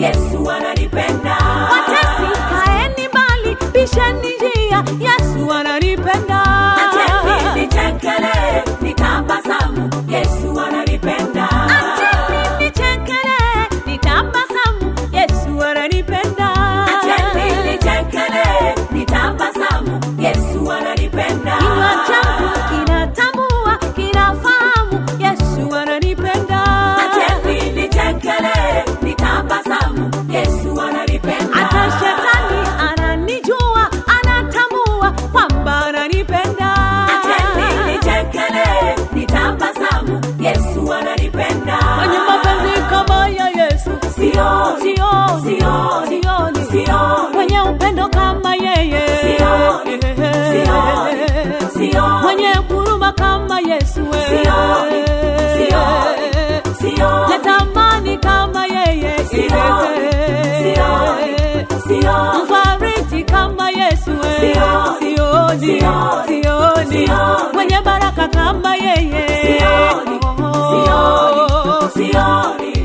Yesu ananipenda. Watesi kaeni mbali, bisheni njia, Yesu ananipenda. Acheni nichekele, nitabasamu, Yesu ananipenda. Acheni nichekele, nitabasamu, Yesu ananipenda. Acheni nichekele, nitabasamu, Yesu ananipenda. Kinywa changu kinatambua, kinafahamu, Yesu ananipenda. Acheni nichekele, nitabasamu, Yesu ananipenda. Hata shetani ananijua, anatambua kwamba ananipenda. Acheni nichekele, nitabasamu, Yesu ananipenda. Mwenye mapenzi kama ya Yesu Sioni, sioni, sioni, sioni, sioni. mwenye upendo kama yeye Sioni, sioni, sioni. mwenye huruma kama Yesu Sioni, sioni, sioni. natamani kama yeye Sioni, sioni, sioni. mfariji kama Yesu Sioni, sioni, sioni, sioni, sioni. mwenye baraka kama yeye Sioni, sioni, sioni.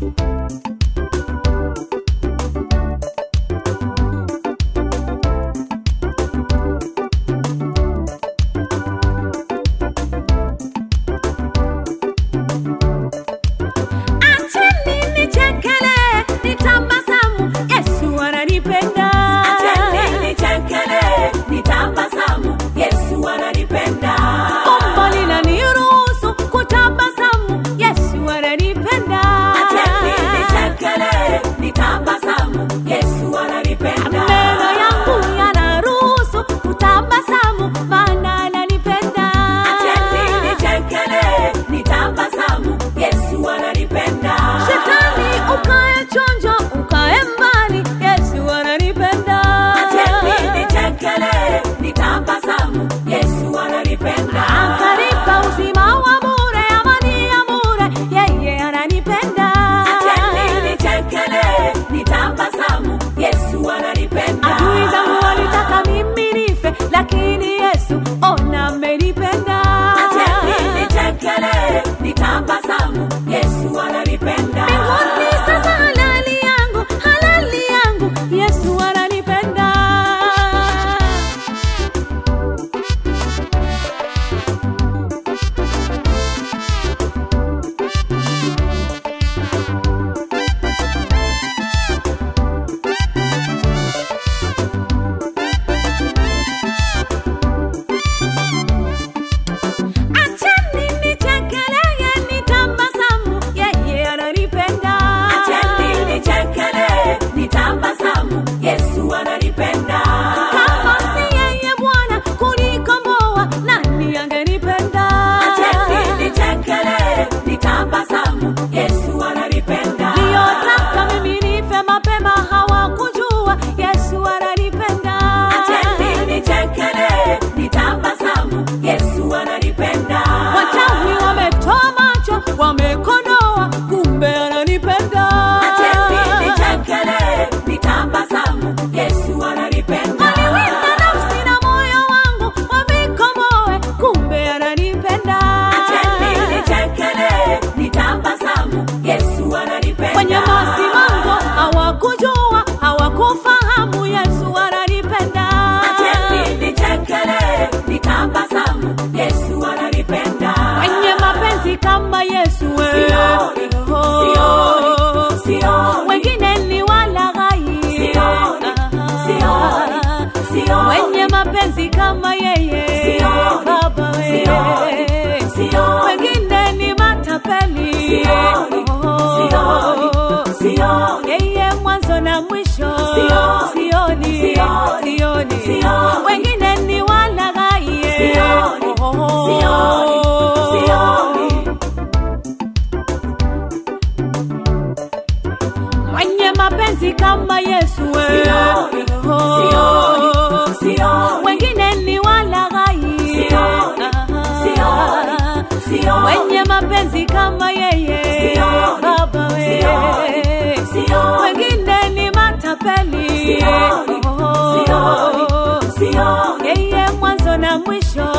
Acheni nichekele, nitabasamu, Yesu ananipenda. Acheni nichekele, nitabasamu, Yesu ananipenda. Umbo linaniruhusu kutabasamu, Yesu ananipenda. Acheni nichekele, nitabasamu, Yesu ananipenda. Meno yangu yanaruhusu kutabasamu, maana ananipenda. Acheni nichekele, nitabasamu, Yesu ananipenda. Shetani ukae chonjo, ukae mbali, Yesu ananipenda. Acheni nichekele, nitabasamu, Yesu ananipenda. Akanipa uzima wa bure, amani ya bure, yeye ananipenda. Acheni nichekele, nitabasamu, Yesu ananipenda. Adui zangu walitaka mimi nife, lakini Yesu ona amenipenda. Acheni nichekele, nitabasamu, Yesu ananipenda. Mbinguni sasa halali yangu, halali yangu, Yesu ananipenda. Acheni nichekeleye, nitabasamu, yeye ananipenda. Acheni nichekele, nitabasamu, Yesu ananipenda. Kama si yeye Bwana kunikomboa, nani angenipenda? Acheni nichekele, nitabasamu, Yesu ananipenda. Niliyotaka mimi nife mapema hawakujua, Yesu ananipenda. Acheni nichekele, nitabasamu, Yesu ananipenda. Wachawi wametoa macho, wamekodoa, kumbe ananipenda. Acheni nichekele, nitabasamu, Yesu ananipenda. Aliwinda nafsi na moyo wangu, wavikomoe, kumbe ananipenda. Acheni nichekele, nitabasamu, Yesu ananipenda. Wenye masimango hawakujua, hawakufahamu, Yesu ananipenda. Acheni nichekele, nitabasamu, Yesu ananipenda. Wenye mapenzi kama Yesu we. Sioni, sioni, sioni. Wengine ni walaghai. Sioni, sioni, sioni. Wenye mapenzi kama yeye Sioni, Baba we. sioni, sioni. Wengine ni matapeli. Sioni, sioni, sioni. Yeye mwanzo na mwisho. Sioni, Sioni, sioni, sioni. sioni. Wengine ni walaghai. Sioni, sioni, sioni. Mwenye mapenzi kama Yesu we. Sioni, sioni, sioni. Wengine ni walaghai. Sioni, sioni, sioni. Wenye mapenzi kama yeye Sioni, Baba we. sioni, sioni. Wengine ni matapeli. Sioni, sioni, sioni. Yeye mwanzo na mwisho.